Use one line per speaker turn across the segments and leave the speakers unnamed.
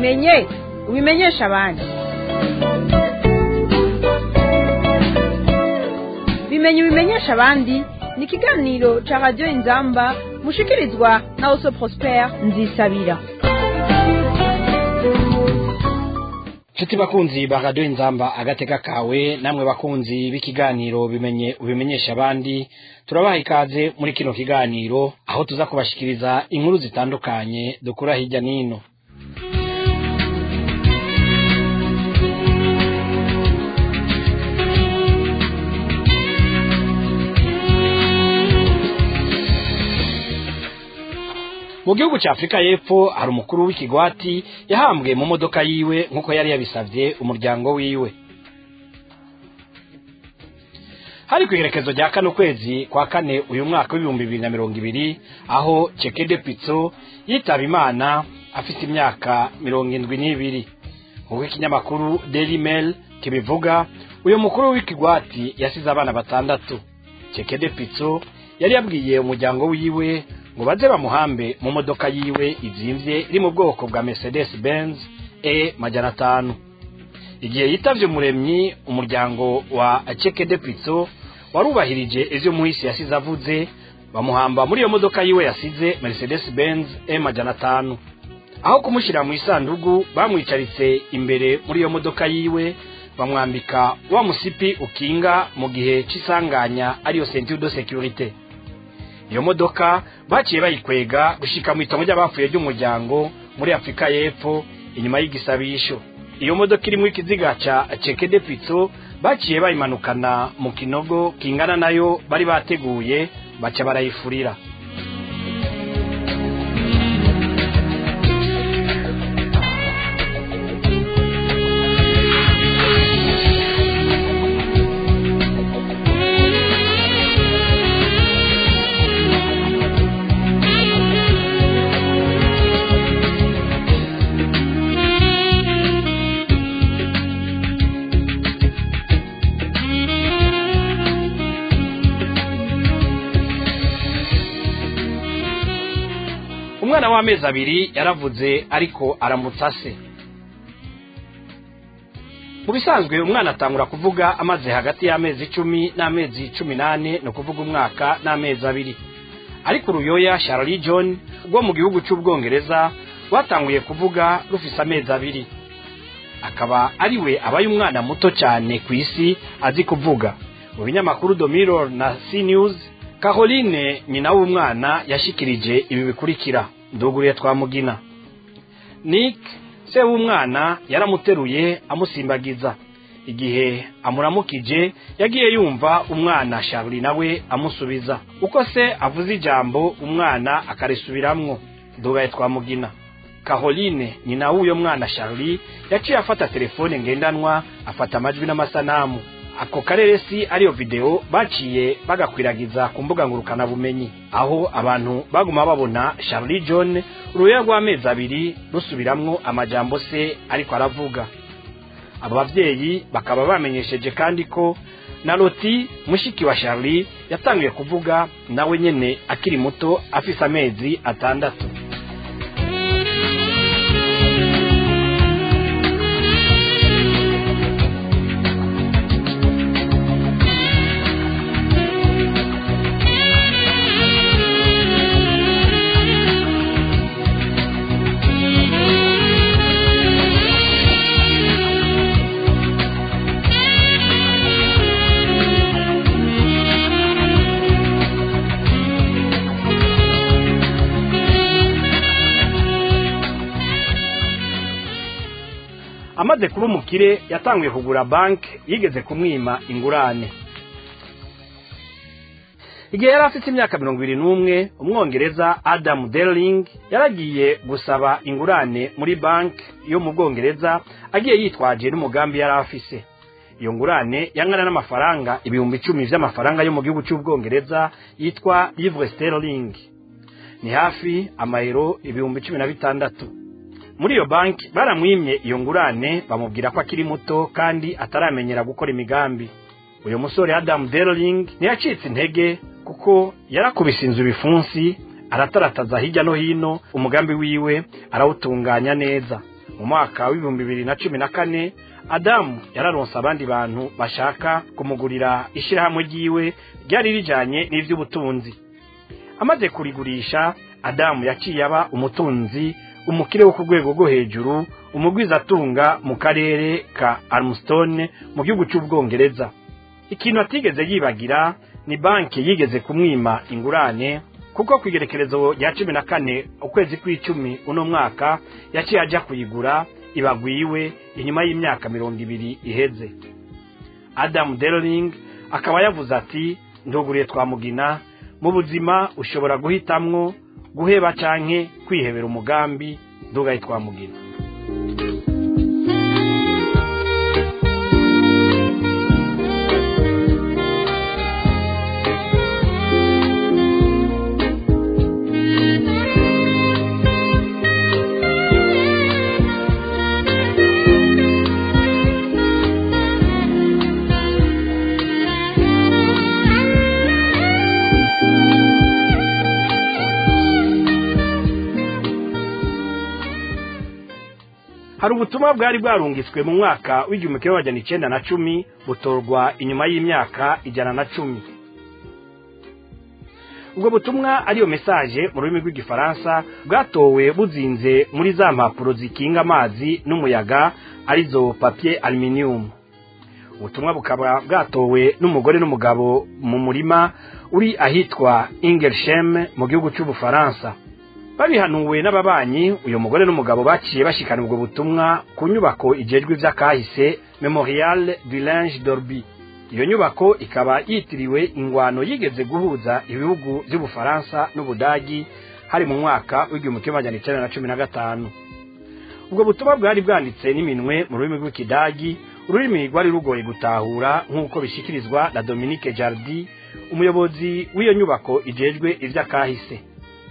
ubimenye ubimenyesha abandi bimenye ubimenyesha abandi ni ikiganiro ca radiyo inzamba mushikirizwa na oso prospere nzisabira
nshuti bakunzi ba radiyo inzamba agateka kawe namwe bakunzi b'ikiganiro bimenye ubimenyesha abandi turabaha ikaze muri kino kiganiro aho tuza kubashikiriza inkuru zitandukanye dukura hirya n'ino mu gihugu cya afurika y'epfo hari umukuru w'ikigwati yahambwe mu modoka yiwe nk'uko yari yabisabye umuryango wiwe hari ku iherekezo rya kane ukwezi kwa kane uyu mwaka w'ibihumbi bibiri na mirongo ibiri aho cekede pitso yitaba imana afite imyaka mirongo indwi n'ibiri nk'uko ikinyamakuru daily mail kibivuga uyu mukuru w'ikigwati yasize abana batandatu cekede pitso yari yabwiye umuryango wiwe ngo baze bamuhambe mu modoka yiwe izimvye iri mu bwoko bwa mercedes benz e majana atanu igihe yitavye umuremyi umuryango wa cekede pitso warubahirije ivyo muhisi yasize avuze bamuhamba muri iyo modoka yiwe yasize mercedes benz e majana atanu aho kumushira mu isandugu bamwicaritse imbere muri iyo modoka yiwe bamwambika wa musipi ukinga mu gihe c'isanganya ariyo ceinture de sécurité iyo modoka baciye bayikwega gushika mu itongo ry'abapfuye ry'umuryango muri afurika y'epfo inyuma y'igisabisho iyo modoka irimo ikiziga ca cekede pitso baciye bayimanukana mu kinogo kingana nayo bari bateguye baca barayifurira umwana w'amezi abiri yaravuze ariko aramutsa se mu bisanzwe umwana atangura kuvuga amaze hagati y'amezi icumi n'amezi cumi n'ane ni ukuvuga umwaka n'amezi abiri ariko uruyoya Charlie John rwo mu gihugu cy'ubwongereza rwatanguye kuvuga rufise amezi abiri akaba ari we abaye umwana muto cyane ku isi azi kuvuga mu binyamakuru The Mirror na C News Caroline nyina w'umwana yashikirije ibi bikurikira nduguriye twamugina Nick se w'umwana yaramuteruye amusimbagiza igihe amuramukije yagiye yumva umwana Charlie nawe amusubiza uko se avuze ijambo umwana akarisubiramwo ndugaye twamugina Caroline nyina w'uyo mwana Charlie yaciye afata telefone ngendanwa afata amajwi n'amasanamu ako karere si ariyo video baciye bagakwiragiza ku mbuga ngurukana bumenyi aho abantu baguma babona Charlie John uruya rw'amezi abiri rusubiramwo amajambo se ariko aravuga abo bavyeyi bakaba bamenyesheje kandi ko na Loti mushiki wa Charlie yatangiye kuvuga nawe nyene akiri muto afise amezi atandatu amaze kuba umukire yatanguye kugura banki yigeze kumwima ingurane igihe yari afite imyaka mirongo ibiri n'umwe umwongereza adamu derling yaragiye gusaba ingurane muri banki yo mu bwongereza agiye yitwaje n'umugambi yari afise iyo ngurane yangana n'amafaranga ibihumbi icumi vy'amafaranga yo mu gihugu cy'ubwongereza yitwa livre sterling ni hafi amayero ibihumbi cumi na bitandatu muri iyo banki baramwimye iyo ngurane bamubwira ko akiri muto kandi ataramenyera gukora imigambi uyu musore adamu derling ntiyacitse intege kuko yarakubise inzu ibifunsi aratarataza hirya no hino umugambi wiwe arawutunganya neza mu mwaka w'ibihumbi bibiri na cumi na kane adamu yararonse abandi bantu bashaka kumugurira ishyirahamwe ryiwe ryari rijanye n'ivy'ubutunzi amaze kurigurisha adamu yaciye aba umutunzi umukire wo ku rwego rwo hejuru umugwizatunga mu karere ka armstone mu gihugu cy'ubwongereza ikintu atigeze yibagira ni banki yigeze kumwima ingurane kuko ku igerekerezo rya cumi na kane ukwezi kw'icumi uno mwaka yaciye ajya kuyigura ibagwiwe inyuma y'imyaka mirongo ibiri iheze adamu deroling akaba yavuze ati nduguriye twamugina mu buzima ushobora guhitamwo guheba canke kwihebera umugambi ndugaye twamugina hari ubutumwa bwari bwarungitswe mu mwaka w'igihumbi kimwe magana icenda na cumi butorwa inyuma y'imyaka ijana na cumi ubwo butumwa ariyo mesaje mu rurimi rw'igifaransa bwatowe buzinze muri za mpapuro zikinga amazi n'umuyaga arizo papier aluminium ubutumwa bukaba bwatowe n'umugore n'umugabo mu murima uri ahitwa ingershem mu gihugu cy'ubufaransa babihanuwe n'ababanyi uyu mugore n'umugabo baciye bashikana ubwo butumwa ku nyubako ijejwe ivy'akahise memorial du linge dorby iyo nyubako ikaba yitiriwe ingwano yigeze guhuza ibihugu vy'ubufaransa n'ubudagi hari mu mwaka w'igihumbi kimwe majana icenda na cumi na gatanu ubwo butumwa bwari bwanditse n'iminwe mu rurimi rw'ikidagi ururimi rwari rugoye gutahura nk'uko bishikirizwa na dominique jardi umuyobozi w'iyo nyubako ijejwe ivy'akahise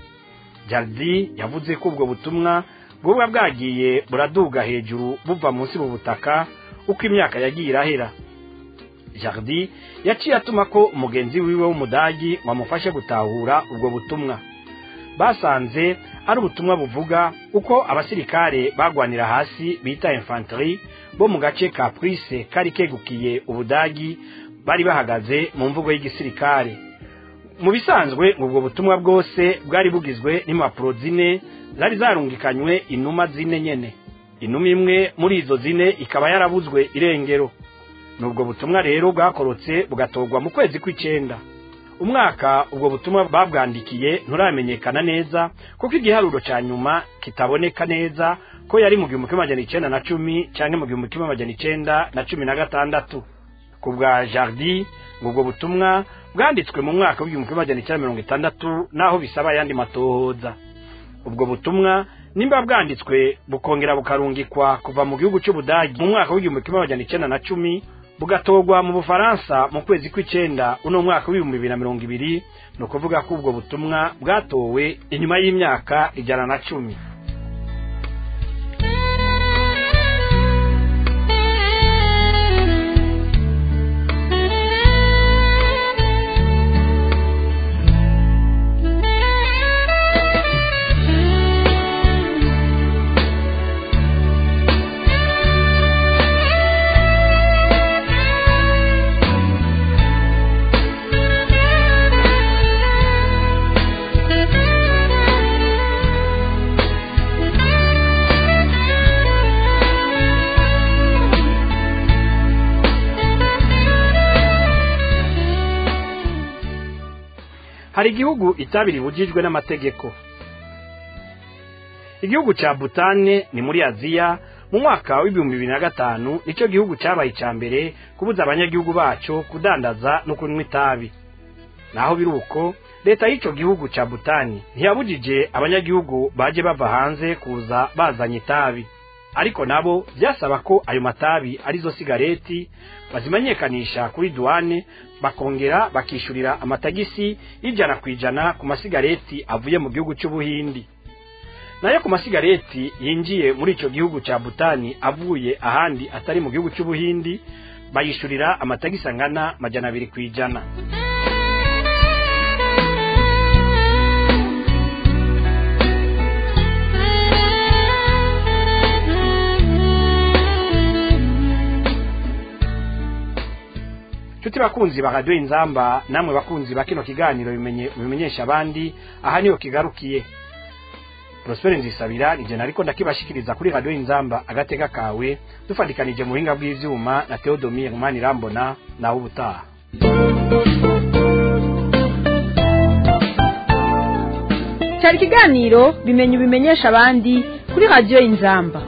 jardi yavuze ko ubwo butumwa bwoba bwagiye buraduga hejuru buva munsi mu butaka uko imyaka yagiye irahera jardi yaciye atuma ko umugenzi wiwe w'umudagi wamufashe gutahura ubwo butumwa basanze ari ubutumwa buvuga uko abasirikare bagwanira hasi bita infantry bo mu gace ka prise kari kegukiye ubudagi bari bahagaze mu mvugo y'igisirikare mu bisanzwe ubwo butumwa bwose bwari bugizwe n'impapuro zine zari zarungikanywe inuma zine nyene inuma imwe muri izo zine ikaba yarabuzwe irengero nubwo butumwa rero bwakorotse bugatorwa mu kwezi kw'icenda umwaka ubwo butumwa babwandikiye nturamenyekana neza kuko igiharuro ca nyuma kitaboneka neza ko yari mu gihumbi kimwe majana icenda na cumi canke mu gihumbi kimwe majana icenda na cumi na gatandatu ku bwa jardi ubwo butumwa bwanditswe mu mwaka w'igihumbi kimwe majana icenda mirongo itandatu naho bisaba ayandi matohoza ubwo butumwa nimba bwanditswe bukongera bukarungikwa kuva mu gihugu cy'ubudagi mu mwaka w'igihumbi kimwe majana icenda na cumi bugatorwa mu bufaransa mu kwezi kw'icenda uno mwaka w'ibihumbi bibiri na mirongo ibiri ni ukuvuga ko ubwo butumwa bwatowe inyuma y'imyaka ijana na cumi hari igihugu itabi ribujijwe n'amategeko igihugu ca butane ni muri aziya mu mwaka w'ibihumbi bibiri na gatanu nicyo gihugu cyabaye icya mbere kubuza abanyagihugu baco kudandaza no kunywa itabi naho biri uko leta y'ico gihugu ca butani ntiyabujije abanyagihugu baje bava hanze kuza bazanye itabi ariko nabo byasaba ko ayo matabi arizo sigareti bazimenyekanisha kuri duwane bakongera bakishurira amatagisi y'ijana ku ijana ku masigareti avuye mu gihugu cy'ubuhindi nayo ku masigareti yinjiye muri icyo gihugu cya butani avuye ahandi atari mu gihugu cy'ubuhindi bayishurira amatagisi angana majana abiri ku ijana nshuti bakunzi ba radiyo inzamba namwe bakunzi ba kino kiganiro bimenye bimenyesha abandi aha niho kigarukiye prospere nzisabira nije nariko ndakibashikiriza kuri radiyo inzamba agatega kawe dufatikanije mu buhinga bw'ivyuma na theodomire manirambona nawe ubutaha
cyari ikiganiro bimenye ubimenyesha abandi kuri radiyo inzamba